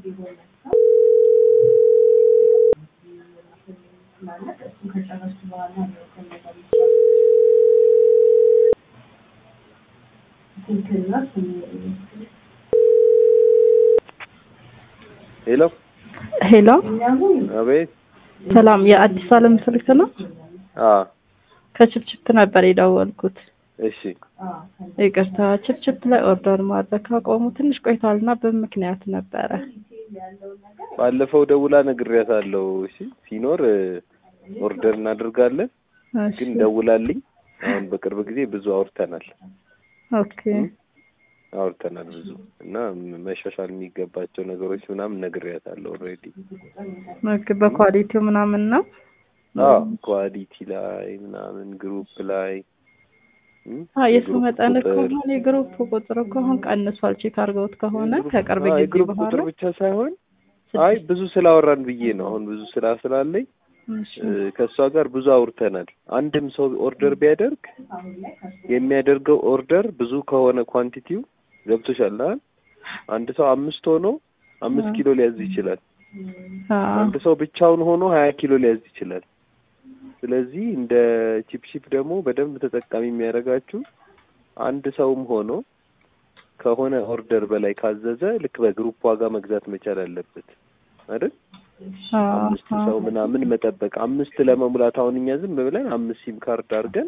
ሄሎ ሄሎ፣ አቤት። ሰላም። የአዲስ ዓለም ስልክ ነው? አዎ ከችፕችፕ ነበር የደወልኩት። እሺ። ይቅርታ፣ ችፕችፕ ላይ ኦርደር ማድረግ ካቆሙ ትንሽ ቆይቷል እና በምክንያት ነበረ። ባለፈው ደውላ ነግሬያታለሁ። እሺ፣ ሲኖር ኦርደር እናደርጋለን። እሺ፣ ግን ደውላልኝ አሁን በቅርብ ጊዜ ብዙ አውርተናል ኦኬ። አውርተናል ብዙ እና መሻሻል የሚገባቸው ነገሮች ምናምን ነግሬያታለሁ ኦልሬዲ። ኦኬ፣ በኳሊቲው ምናምን ነው። አዎ ኳሊቲ ላይ ምናምን ግሩፕ ላይ እም፣ አዎ የሱ የግሩፕ መጠን ቁጥር- ከሆነ የግሩፕ ቁጥር እኮ አሁን ቀንሷል። ቼክ አድርገውት ከሆነ የግሩፕ- ከቅርብ አዎ፣ ጊዜ የግሩፕ በኋላ ቁጥር ብቻ ሳይሆን አይ ብዙ ስላወራን ብዬ ነው። አሁን ብዙ ስራ ስላለኝ እሺ፣ እ፣ ከእሷ ጋር ብዙ አውርተናል። አንድም ሰው ኦርደር ቢያደርግ የሚያደርገው ኦርደር ብዙ ከሆነ ኳንቲቲው ገብቶሻል አይደል? አንድ ሰው አምስት ሆኖ አምስት አዎ። ኪሎ ሊያዝ ይችላል። አዎ፣ አንድ ሰው ብቻውን ሆኖ ሀያ ኪሎ ሊያዝ ይችላል። ስለዚህ እንደ ቺፕሺፕ ደግሞ በደንብ ተጠቃሚ የሚያደርጋችሁ አንድ ሰውም ሆኖ ከሆነ ኦርደር በላይ ካዘዘ ልክ በግሩፕ ዋጋ መግዛት መቻል አለበት አይደል? አዎ፣ አምስት ሰው ምናምን መጠበቅ አምስት ለመሙላት አሁን እኛ ዝም ብለን አምስት ሲም ካርድ አድርገን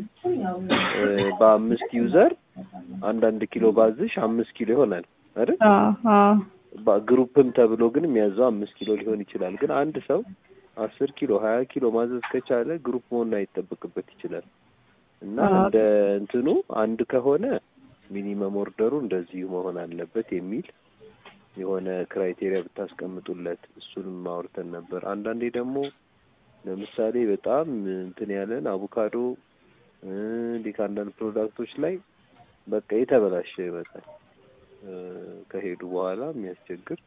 እ፣ በአምስት ዩዘር አንዳንድ ኪሎ ባዝሽ አምስት ኪሎ ይሆናል አይደል? አዎ፣ አዎ፣ ባ- ግሩፕም ተብሎ ግን የሚያዘው አምስት ኪሎ ሊሆን ይችላል። ግን አንድ ሰው አስር ኪሎ ሀያ ኪሎ ማዘዝ ከቻለ ግሩፕ መሆን አይጠበቅበት ይችላል እና አዎ። እንደ እንትኑ አንድ ከሆነ ሚኒመም ኦርደሩ እንደዚሁ መሆን አለበት የሚል የሆነ ክራይቴሪያ ብታስቀምጡለት እሱንም አውርተን ነበር። አንዳንዴ ደግሞ ለምሳሌ በጣም እንትን ያለን አቮካዶ እ፣ እንዲህ ከአንዳንድ ፕሮዳክቶች ላይ በቃ የተበላሸ ይመጣል እ፣ ከሄዱ በኋላ የሚያስቸግር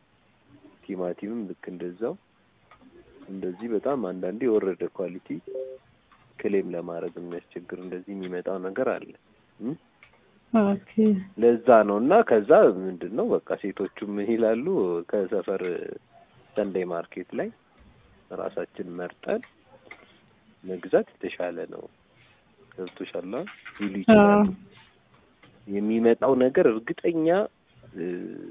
ቲማቲምም ልክ እንደዛው እንደዚህ በጣም አንዳንዴ የወረደ ኳሊቲ ክሌም ለማድረግ የሚያስቸግር እንደዚህ የሚመጣው ነገር አለ እ? ኦኬ። ለዛ ነው እና ከዛ ምንድን ነው በቃ ሴቶቹ ምን ይላሉ ከሰፈር ሰንደይ ማርኬት ላይ ራሳችን መርጠን መግዛት የተሻለ ነው ገብቶሻል ይሉ ይችላሉ የሚመጣው ነገር እርግጠኛ እ፣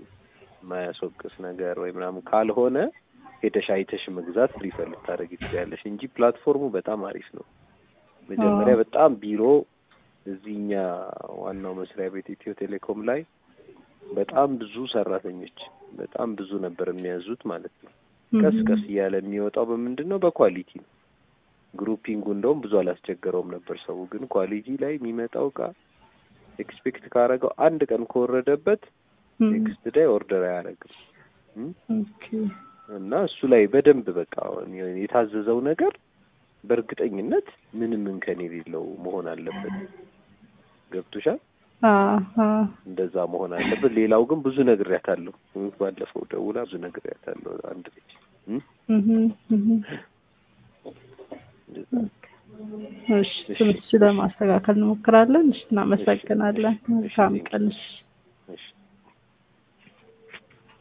ማያስወቅስ ነገር ወይ ምናምን ካልሆነ ሄደሽ አይተሽ መግዛት ሪፈር ልታደርጊ ትችያለሽ እንጂ ፕላትፎርሙ በጣም አሪፍ ነው መጀመሪያ አዎ። በጣም ቢሮ እዚህኛ ዋናው መስሪያ ቤት ኢትዮ ቴሌኮም ላይ በጣም ብዙ ሰራተኞች በጣም ብዙ ነበር የሚያዙት ማለት ነው። ቀስ ቀስ እያለ የሚወጣው በምንድን ነው? በኳሊቲ ነው። ግሩፒንጉ እንደውም ብዙ አላስቸገረውም ነበር ሰው። ግን ኳሊቲ ላይ የሚመጣው እቃ ኤክስፔክት ካረገው አንድ ቀን ከወረደበት እም፣ ኔክስት ዳይ ኦርደር አያደርግም እም? ኦኬ። እና እሱ ላይ በደንብ በቃ የታዘዘው ነገር በእርግጠኝነት ምንም እንከን የሌለው መሆን አለበት። ገብቶሻል? አዎ፣ አዎ። እንደዛ መሆን አለበት። ሌላው ግን ብዙ ነግሬያታለሁ። ባለፈው ደውላ ብዙ ነግሬያታለሁ። አንድ ልጅ እም? እህ፣ እህ። እንደዛ እሺ፣ ትንሽ ለማስተካከል እንሞክራለን። እሺ፣ እናመሰግናለን። መልካም ቀን። እሺ።